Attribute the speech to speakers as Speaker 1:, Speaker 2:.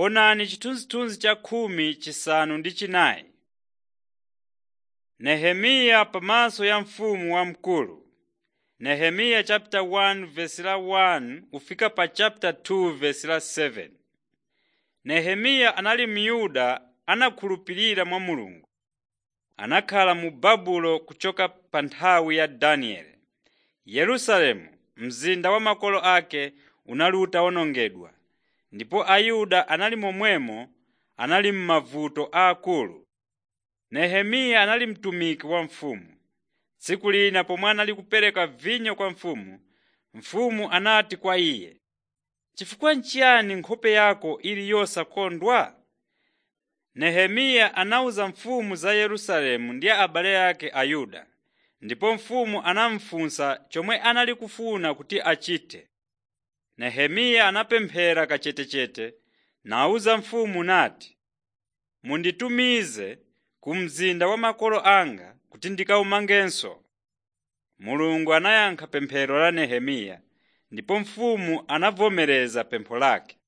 Speaker 1: Onani chithunzithunzi cha khumi chisanu ndi chinayi. Nehemiya pamaso ya mfumu wamkulu. Nehemiya chapter 1 verse la 1 kufika pa chapter 2 verse la 7. Nehemiya anali Myuda anakhulupirira mwa Mulungu. Anakhala mu Babulo kuchoka pa nthawi ya Danieli. Yerusalemu, mzinda wa makolo ake, unali utawonongedwa, ndipo Ayuda anali momwemo anali m'mavuto aakulu. Nehemiya anali mtumiki wa mfumu. Tsiku lina pomwe anali kupereka vinyo kwa mfumu, mfumu anati kwa iye, “Chifukwa n'chiyani nkhope yako ili yosakondwa?” Nehemiya anawuza mfumu za Yerusalemu ndi abale ake Ayuda, ndipo mfumu anamufunsa chomwe anali kufuna kuti achite. Nehemiya anapemphera kachetechete nawuza mfumu nati, “Munditumize ku mzinda wa makolo anga kuti ndikawumangenso.” Mulungu anayankha pemphero la Nehemiya ndipo mfumu anavomereza pempho lake.